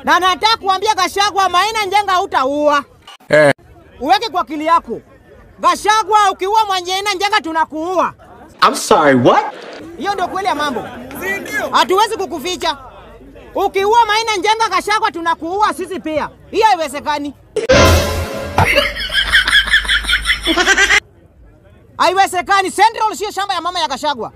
Na nataka kuambia Gashagwa, Maina Njenga hautaua. Eh. Uweke kwa akili yako. Gashagwa, ukiua Maina Njenga tunakuua. I'm sorry, what? Hiyo ndio kweli ya mambo. Hatuwezi kukuficha. Ukiua Maina Njenga Gashagwa tunakuua sisi pia. Hiyo haiwezekani. Haiwezekani. Central sio shamba ya mama ya Gashagwa.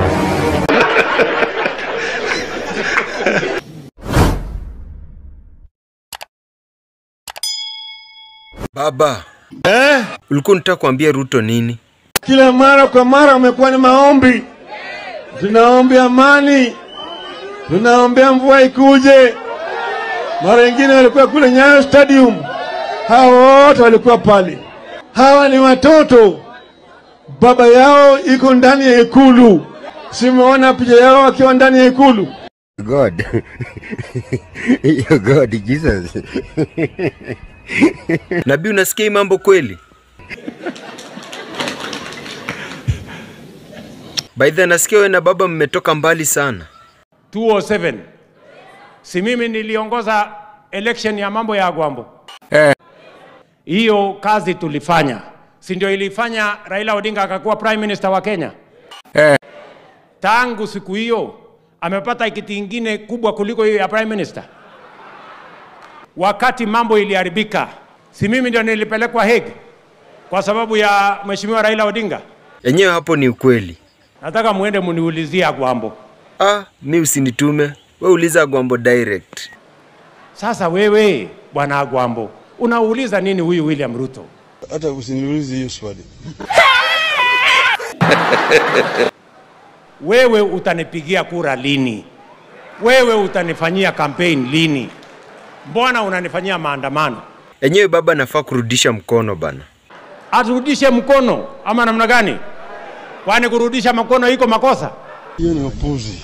Baba. Ulikuwa unataka kuambia Ruto nini? Kila mara kwa mara wamekuwa ni maombi, tunaombea amani, tunaombea mvua ikuje. Mara nyingine walikuwa kule Nyayo Stadium, hawa wote walikuwa pale. Hawa ni watoto, baba yao iko ndani ya ikulu. Simeona picha yao wakiwa ndani ya ikulu. God. Your God, Jesus. Nabii, unasikia hii mambo kweli? By the way, nasikia wewe na baba mmetoka mbali sana. 207 si mimi niliongoza election ya mambo ya Gwambo Eh. hiyo kazi tulifanya, si ndio ilifanya Raila Odinga akakuwa prime minister wa Kenya? Eh. Tangu siku hiyo amepata kiti ingine kubwa kuliko hiyo ya prime minister. Wakati mambo iliharibika, si mimi ndio nilipelekwa Hague kwa sababu ya mheshimiwa Raila Odinga. Yenyewe hapo ni ukweli. Nataka muende muniulizie Gwambo. Ah, mi usinitume. We uliza Gwambo direct. Sasa wewe bwana Agwambo unauliza nini huyu William Ruto? Hata usiniulize hiyo swali. Wewe utanipigia kura lini? Wewe utanifanyia campaign lini? Mbona unanifanyia maandamano? Yenyewe baba nafaa kurudisha mkono bana. Aturudishe mkono ama namna gani? Kwani kurudisha mkono iko makosa? Hiyo ni upuzi,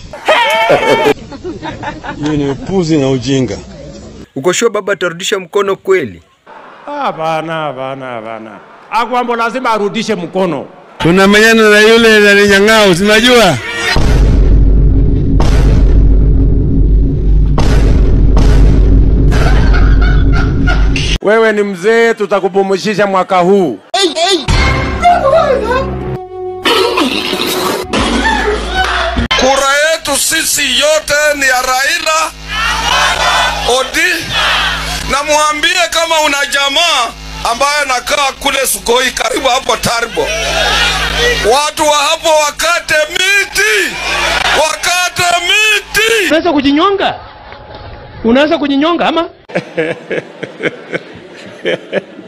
hiyo ni upuzi na ujinga. Uko sure baba atarudisha mkono kweli? Hapana, hapana, hapana. Agwambo lazima arudishe mkono. Tunamenyana na yule nalinyang'ao, sinajua Wewe ni mzee, tutakupumzisha mwaka huu. Kura yetu sisi yote ni ya Raila Odi, na mwambie kama una jamaa ambaye anakaa kule Sugoi karibu hapo Taribo, watu wa hapo wakate miti, wakate miti. Unaweza kujinyonga? Unaweza kujinyonga ama?